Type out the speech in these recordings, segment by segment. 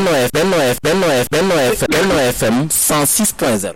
Benno F Benno F Benno F Benno F Benno FM 106.0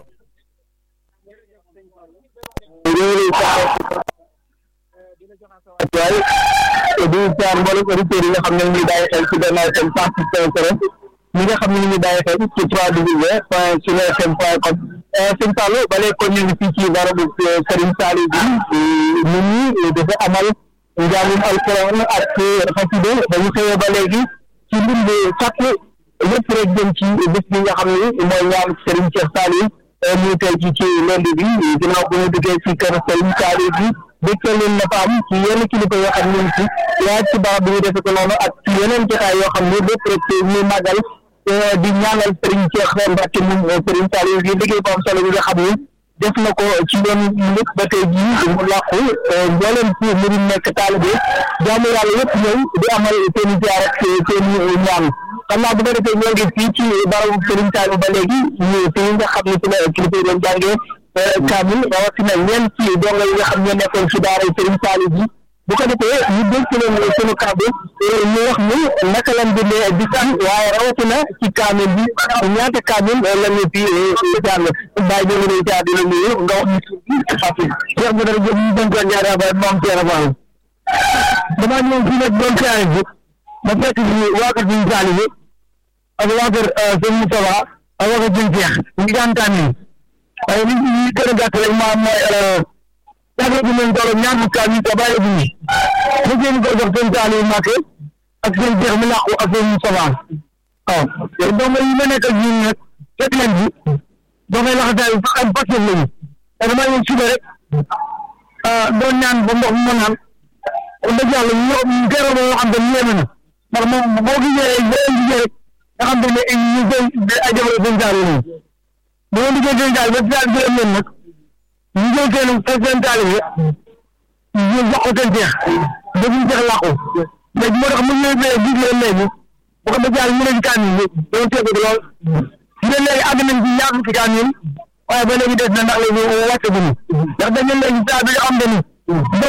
waaye di jaar mboolem auditeurs yi nga xam ne ñu ngi bàyyi xel ci Benno FM 106.0 ñi nga xam ne ñu ngi bàyyi xel ci 3W point sunu FM point com sëñ Fallou ba léegi kon ñu ngi fii ci barabu Serigne Saliou bi nit ñi dafa amal njàngum alquran ak xasida ba ñu xëyee ba léegi ci lim bi sàkk lépp rek jëm ci bés bi nga xam ne mooy ñaan Serigne Cheikh Saliou muy tey ci ci lundi bi ginnaaw bu ñu duggee ci kër Serigne Saliou bi dëkkal leen na fa am ci yenn kilifa yoo xam ne ci laaj ci barab bi ñu defe ko noonu ak ci yeneen jotaay yoo xam ne lépp rek ñu màggal di ñaanal Serigne Cheikh Mbacke moom Serigne Saliou yi liggéey bu am solo bi nga xam ne def na ko ci yoon lépp ba tey jii mu làqu mbooleem ci mu nekk taalibe jaamu yàlla yëpp ñëw di amal seen i ziar ak seen i ñaan xam naa bu ko defee ñoo ngi fii ci barabu Serigne Saliou ba léegi ñu fi nga xam ne ci la kilifa yi doon jàngee kaamil rawatina ñeen ci donga yi nga xam ñoo nekkoon ci daara Serigne Saliou bi bu ko defee ñu dénk leen sunu kàddu ñu wax ni naka lañ bindee di san waaye rawatina ci kaamil bi ñaata kaamil la ñu fi jàng bàyyi ñu ngi lay jaar di la nuyu nga wax ñu tuuti fàttali Cheikh Badara Diop ñu dénk ko ñaari abay moom Cheikh Fall damaa ñëw fii nag doon siyaare bi ma fekk ci waa kër Serigne Saliou bi ak waa kër sëñ Moustapha ak waa kër Serigne Cheikh ñu ngi daan kaamil waaye li ñu gën a gàtt rek maa mooy jàppale bi leen doole ñaar fukki at yi te bàyyi bu ñu mu jéem ko jox seen Saliou Mbacké ak seen Cheikh mi làqu ak seen Moustapha waaw donc yi ma nekk ak ñun nag fekk leen bi dafay laxataay am passion lañu te damaa ñëw suba rek doon ñaan ba ndox mu naan wax dëgg yàlla ñu gërëm boo xam ne yéeme na ndax moom boo gisee boo gisee rek nga xam ne ñu koy ay jamono seen Saliou lañu bu ma liggéey seen taal ba taal gërëm leen nag ñu jël seen seen taal yi ñu jox ko seen jeex defuñ jeex làqu léegi moo tax mu ñëw bee gis leen léegi bu ko defee yàlla mu ne ci kaamil bi doon tegu lool su dee léegi àgg nañ ci ñaar fukki kaamil waaye ba léegi des na ndax léegi wàcce bu ñu ndax dañ leen léegi saa bi nga xam ne ni